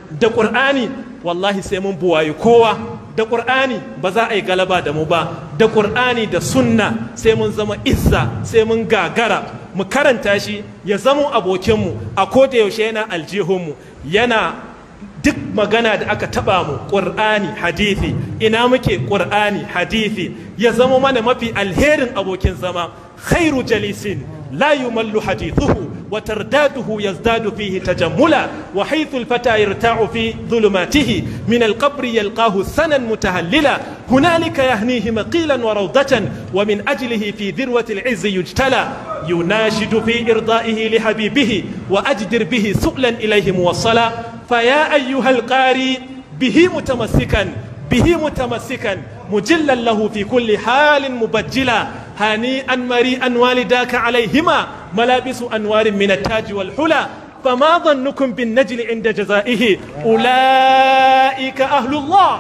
da ƙur'ani wallahi sai mun buwayi kowa da ƙur'ani ba za a yi galaba da mu ba da ƙur'ani da sunna sai mun zama izza sai mun gagara mu karanta shi ya zama abokinmu a koda yaushe yana aljihunmu yana duk magana da aka taba mu ƙur'ani hadithi ina muke ƙur'ani hadithi ya zama mana mafi alherin abokin zama khairu jalisin la yumallu hadithuhu وترداده يزداد فيه تجملا وحيث الفتى يرتاع في ظلماته من القبر يلقاه سنا متهللا هنالك يهنيه مقيلا وروضة ومن أجله في ذروة العز يجتلى يناشد في إرضائه لحبيبه وأجدر به سؤلا إليه موصلا فيا أيها القاري به متمسكا به متمسكا مجلا له في كل حال مبجلا هنيئا مريئا والداك عليهما ملابس أنوار من التاج والحلى فما ظنكم بالنجل عند جزائه أولئك أهل الله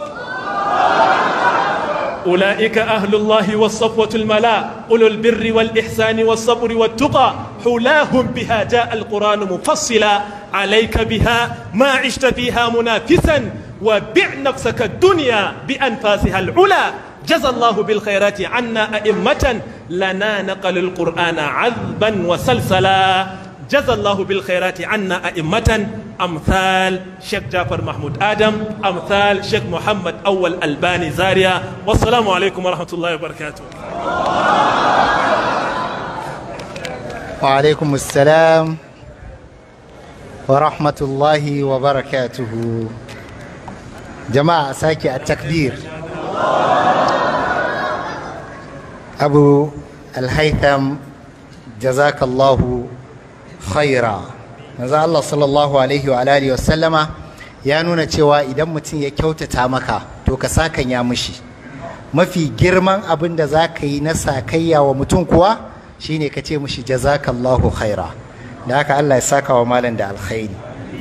أولئك أهل الله والصفوة الملا أولو البر والإحسان والصبر والتقى حلاهم بها جاء القرآن مفصلا عليك بها ما عشت فيها منافسا وبع نفسك الدنيا بأنفاسها العلا جزى الله بالخيرات عنا أئمة لنا نقل القرآن عذبا وسلسلا جزى الله بالخيرات عنا أئمة أمثال شيخ جعفر محمود آدم أمثال شيخ محمد أول ألباني زاريا والسلام عليكم ورحمة الله وبركاته وعليكم السلام ورحمة الله وبركاته جماعة ساكي التكبير أبو الهيثم جزاك الله خيرا manzo Allah sallallahu alaihi wa alihi wa sallama ya nuna cewa idan mutum ya kyautata maka to ka sakanya mishi mafi girman abin da za ka yi na sakayya wa mutum kuwa shine ka ce mishi jazakallahu khaira da haka Allah ya saka wa malam da alkhairi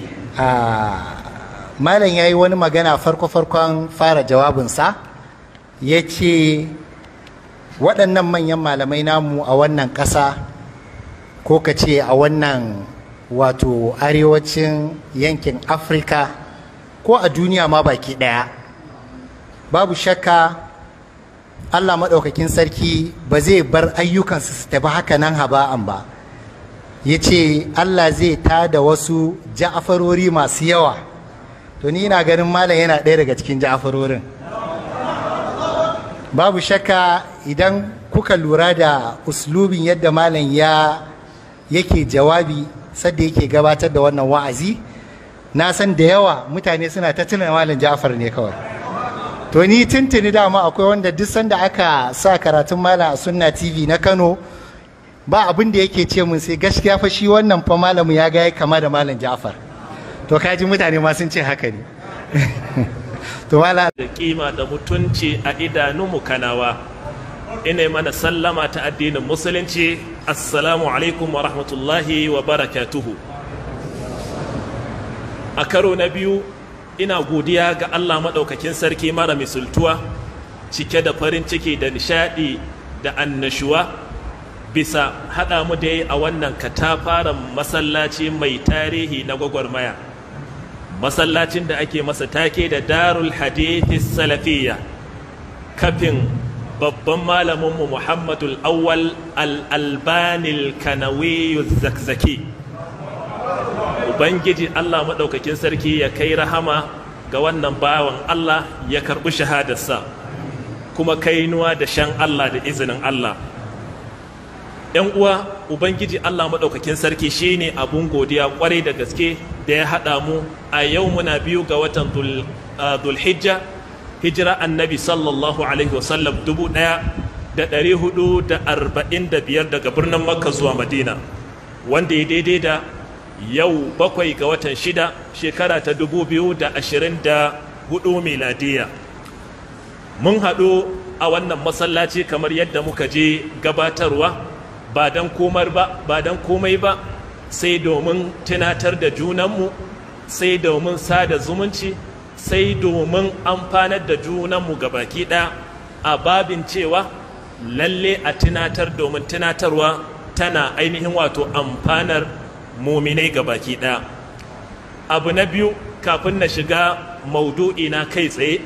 malam ya yi wani magana farko-farkon fara jawabinsa ya ce waɗannan manyan malamai namu a wannan ƙasa ko ka ce a wannan wato arewacin yankin afirka ko a duniya ma baki ɗaya babu shakka allah maɗaukakin sarki ba zai bar ayyukansu su tafi haka nan haba'an ba ya ce allah zai tada wasu ja'afarori masu yawa to ni ina ganin malam yana ɗaya daga cikin ja'afarorin babu shakka idan kuka lura da uslubin yadda malam ya yake jawabi sadda yake gabatar da wannan wa'azi na san da yawa mutane suna ta tuna malam Ja'far ne kawai to ni tuntuni dama akwai wanda duk sanda aka sa karatun malam a sunna tv na kano ba abin da yake ce mun sai gaskiya fa shi wannan fa malamu ya ga kama da malam Ja'far to kaji mutane ma sun ce haka ne to malam da kima da mutunci a idanunmu kanawa ina mana sallama ta addinin musulunci assalamu alaikum wa rahmatullahi wa barakatuhu a karo na biyu ina godiya ga allah maɗaukakin sarki mara misultuwa cike da farin ciki da nishaɗi da annashuwa bisa haɗa mu da yi a wannan katafaren masallaci mai tarihi na gwagwarmaya masallacin da ake masa take da darul hadithi salafiyya kafin babban malaminmu muhammadul awwal al-albanil kanawiyu zakzaki ubangiji allah maɗaukakin sarki ya kai rahama ga wannan bawan allah ya karɓi shahadarsa kuma kainuwa da shan allah da izinin allah ‘yan uwa ubangiji allah maɗaukakin sarki shine abun godiya kwarai da gaske da ya haɗa mu a yau muna biyu ga watan dulhijja hijira annabi sallallahu alaihi wasallam dubu ɗaya da ɗari hudu da arba'in da biyar daga birnin makka zuwa madina wanda ya daidai da yau bakwai ga watan shida shekara ta dubu biyu da ashirin da hudu miladiya mun haɗu a wannan masallaci kamar yadda muka je gabatarwa ba don komar ba ba don komai ba sai domin tunatar da junanmu sai domin sada zumunci sai domin amfanar da junanmu ga baki ɗaya a babin cewa lalle a tunatar domin tunatarwa tana ainihin wato amfanar muminai ga baki ɗaya abu na biyu kafin na shiga maudu'i na kai tsaye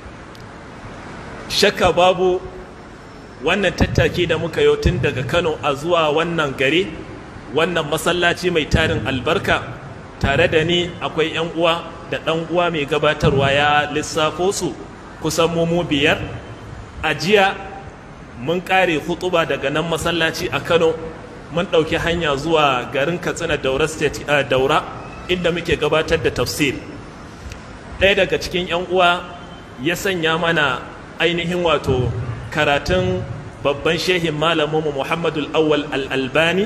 shakka babu wannan tattaki da muka yau tun daga kano a zuwa wannan gari wannan masallaci mai tarin albarka tare da ni akwai 'yan uwa da ɗan uwa mai gabatarwa ya lissafo su kusan mu biyar a jiya mun ƙare hutuba daga nan masallaci a kano mun ɗauki hanya zuwa garin katsina daura state uh, daura inda muke gabatar da tafsir ɗaya daga cikin 'yan uwa ya sanya mana ainihin wato karatun babban shehin malaminmu muhammadul awwal al-albani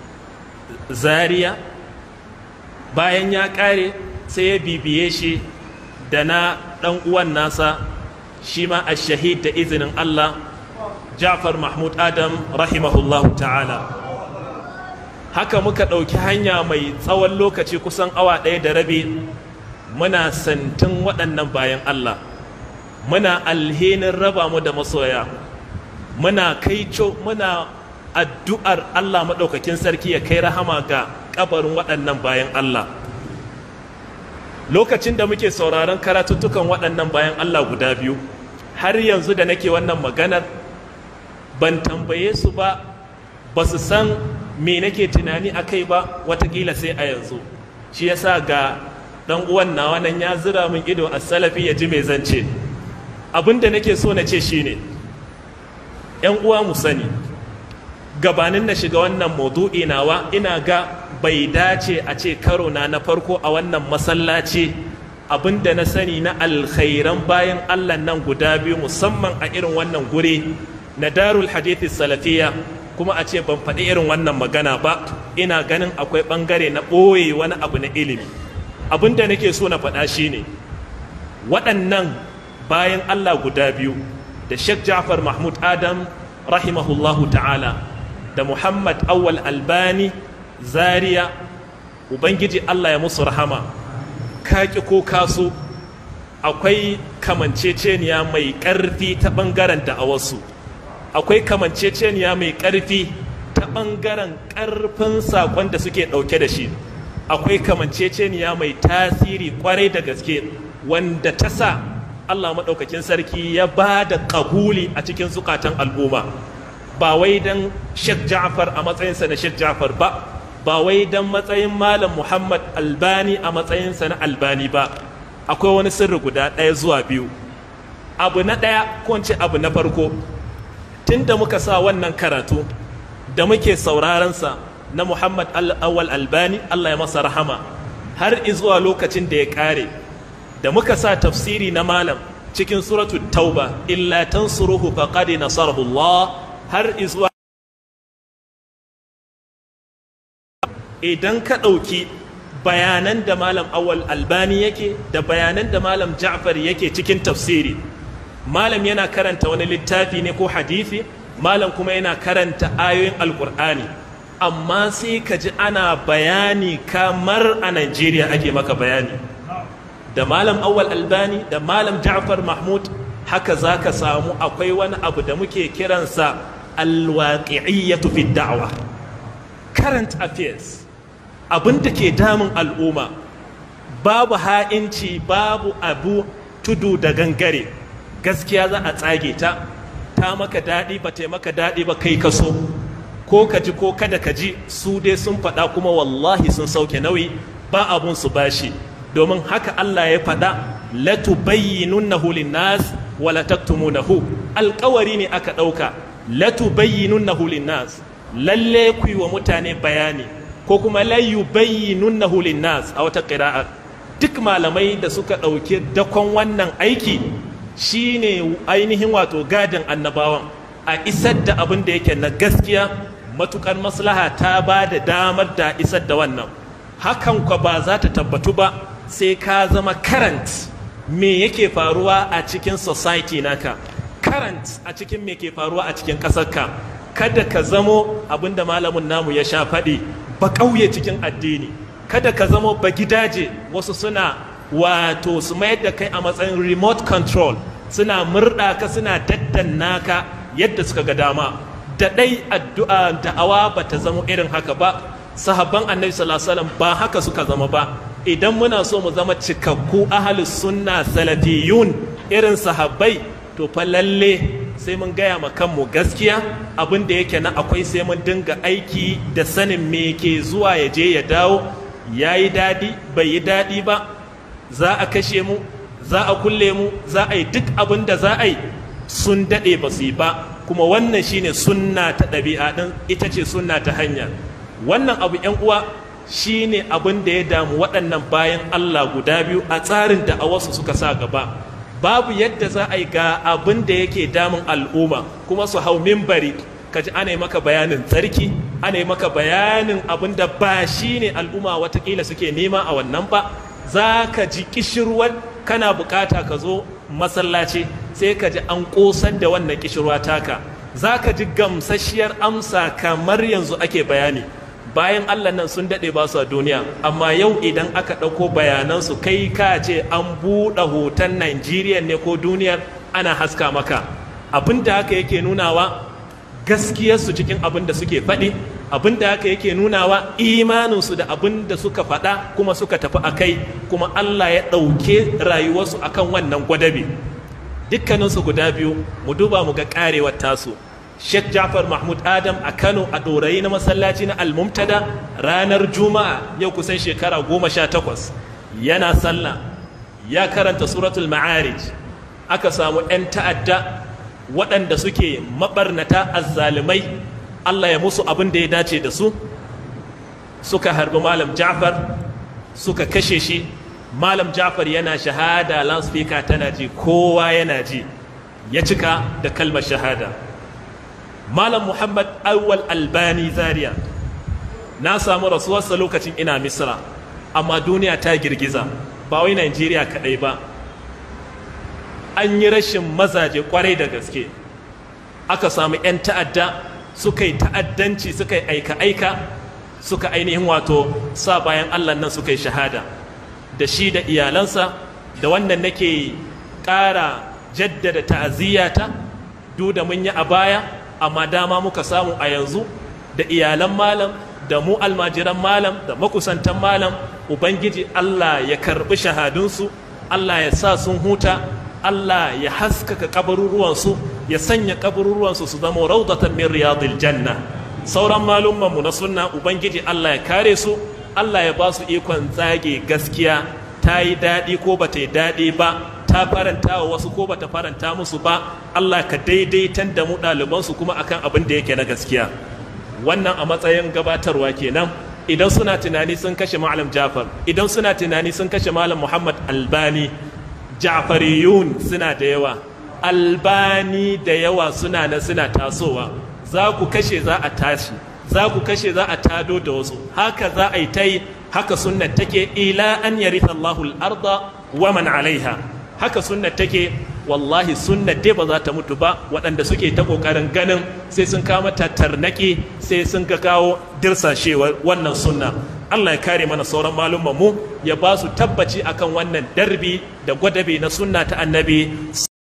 zaria bayan ya ƙare sai ya bibiye shi da na ɗan uwan nasa shi ma a shahid da izinin allah ja'far mahmud adam rahimahullahu ta'ala haka muka ɗauki hanya mai tsawon lokaci kusan awa ɗaya da rabi muna santin waɗannan bayan Allah muna alhinin raba mu da masoya muna kaico muna addu'ar Allah maɗaukakin sarki ya kai rahama ga ƙabarin waɗannan bayan Allah lokacin da muke sauraron karatuttukan waɗannan bayan Allah guda biyu har yanzu da nake wannan maganar ban tambaye su ba ba su san me nake tunani a kai ba watakila sai a yanzu shi yasa ga dan uwan nawa nan ya zira min ido a salafi ya ji mai zance abin da nake so na ce shine yan uwa mu sani gabanin na shiga wannan maudu'i nawa ina ga bai dace a ce karo na na farko a wannan masallaci abin da na sani na alkhairan bayan allah nan guda biyu musamman a irin wannan guri na darul hadithi salafiya kuma a ce ban faɗi irin wannan magana ba ina ganin akwai ɓangare na ɓoye wani abu na ilimi abin da nake so na faɗa shi ne waɗannan bayan allah guda biyu da sheikh ja'far mahmud adam rahimahullahu ta'ala da muhammad awwal albani zaria ubangiji allah ya musu rahama kaki ko kaso akwai kamanceceniya mai ƙarfi ta ɓangaren da'awarsu akwai kamanceceniya mai ƙarfi ta ɓangaren ƙarfin saƙon da suke ɗauke da shi akwai kamanceceniya mai tasiri ƙwarai da gaske wanda ta sa allah maɗaukakin sarki ya ba da ƙabuli a cikin zukatan al'umma ba wai don shek ja'far a matsayinsa na shek ja'far ba ba wai don matsayin malam muhammad albani a matsayinsa na albani ba akwai wani sirri guda ɗaya zuwa biyu abu na ɗaya ko abu na farko tun da muka sa wannan karatu da muke saurarensa na Muhammad al-awwal albani Allah ya masa rahama har izuwa lokacin da ya kare da muka sa tafsiri na malam cikin suratu tauba illa tansuruhu faqad nasarahu Allah har izuwa idan ka ɗauki bayanan da malam awwal albani yake da bayanan da malam ja'far yake cikin tafsiri malam yana karanta wani littafi ne ko hadisi malam kuma yana karanta ayoyin alkur'ani amma sai ka ji ana bayani kamar a Najeriya ake maka bayani da malam awwal albani da malam ja'far mahmud haka za ka samu akwai wani abu da muke kiransa alwaƙi'iyyatu fi da'wa current affairs abin da ke damun al'umma babu ha'inci babu abu tudu da gangare gaskiya za a tsage ta ta maka daɗi ba ta maka daɗi ba kai kaso ko ka ji ko kada ka ji su dai sun faɗa kuma wallahi sun sauke nauyi ba abun su bashi domin haka Allah ya faɗa la tubayyinunnahu linnas wa la taktumunahu alƙawari ne aka ɗauka la tubayyinunnahu linnas lalle ku yi wa mutane bayani ko kuma la yubayyinunnahu linnas a wata qira'a duk malamai da suka ɗauki dakon wannan aiki shine ainihin wato gadin annabawan a isar da abin da yake na gaskiya matukar maslaha ta ba da damar da isar da wannan hakan kwa ba za ta tabbatu ba sai ka zama current me yake faruwa a cikin society naka current a cikin me ke faruwa a cikin ƙasarka kada ka zamo abin da malamin namu ya sha faɗi ba ƙauye cikin addini kada ka zamo ba gidaje wasu suna wato su mayar da kai a matsayin remote control suna murɗa ka suna daddanna ka yadda suka ga dama da ɗai addu'a da'awa ba ta zama irin haka ba sahabban annabi sallallahu alaihi wasallam ba haka suka zama ba idan muna so mu zama cikakku ahalus sunna salafiyun irin sahabbai to fa lalle sai mun gaya ma kanmu gaskiya abin da yake na akwai sai mun dinga aiki da sanin me ke zuwa ya je ya dawo ya yi daɗi bai yi daɗi ba za a kashe mu za a kulle mu za a yi duk abin da za a yi sun daɗe ba su yi ba kuma wannan shine sunna ta ɗabi'a ɗin ita ce sunna ta hanya wannan abu ‘yan uwa shine abin da ya damu waɗannan bayan Allah guda biyu a tsarin da a wasu suka sa gaba babu yadda za a yi ga abin da yake damun al'umma kuma su hau mimbari kaji ana yi maka bayanin tsarki ana yi maka bayanin abin da ba shi ne al'umma watakila suke nema a wannan ba za ka ji kishirwar kana bukata ka zo masallaci sai ka ji an kosar da wannan kishirwa taka za ka ji gamsasshiyar amsa kamar yanzu ake bayani bayan allah nan sun daɗe ba su a duniya amma yau idan aka ɗauko bayanansu kai ka ce an buɗe hoton najeriya ne ko duniyar ana haska maka abin da haka yake nunawa gaskiyarsu cikin abin da suke faɗi abin da haka yake nunawa imaninsu da abin da suka faɗa kuma suka tafi a kai kuma allah ya ɗauke rayuwarsu akan wannan gwadabe dukkaninsu guda biyu mu duba mu ga ƙarewar tasu Sheikh Jafar Mahmud Adam a Kano a ɗorayi na masallaci na Almumtada ranar Juma'a yau kusan shekara goma sha takwas yana sallah ya karanta suratul ma'arij aka samu 'yan ta'adda waɗanda suke maɓarnata azzalumai Allah ya musu abin da ya dace da su suka harbi Malam Jafar suka kashe shi Malam Jafar yana shahada loudspeaker tana ji kowa yana ji ya cika da kalmar shahada Malam Muhammad Awwal Albani Zaria na samu rasuwarsa lokacin ina Misra amma duniya ta girgiza ba wai Najeriya kaɗai ba an yi rashin mazaje kwarai da gaske aka samu 'yan ta'adda suka yi ta'addanci suka yi aika-aika suka ainihin wato sa bayan Allah nan suka yi shahada da shi da iyalansa da wannan nake ƙara jaddada ta'aziyyata duk da mun yi a baya amma dama muka samu a yanzu da iyalan malam da mu almajiran malam da makusantan malam ubangiji Allah ya karbi shahadunsu Allah ya sa sun huta Allah ya haskaka kabaruruwansu ya sanya kabaruruwansu su zama raudatan min riyadil janna sauran malummanmu na sunna ubangiji Allah ya kare su Allah ya ba su ikon zage gaskiya ta yi daɗi ko ba ta yi daɗi ba ta faranta wa wasu ko bata faranta musu ba Allah ka daidaitan da mu ɗalibansu kuma akan abin da yake na gaskiya wannan a matsayin gabatarwa kenan idan suna tunani sun kashe malam Jafar idan suna tunani sun kashe malam Muhammad Albani Ja'fariyun suna da yawa Albani da yawa suna na suna tasowa za ku kashe za a tashi za ku kashe za a tado da wasu haka za a yi ta yi haka sunna take ila an yaritha Allahu al-arda wa man alaiha haka sunna take wallahi sunna dai ba za ta mutu ba waɗanda suke ta ƙoƙarin ganin sai sun kama ta tarnaƙi sai sun ga kawo dirsashewar wannan sunna Allah ya kare mana sauran malumman mu ya ba su tabbaci akan wannan darbi da gwadabe na sunna ta annabi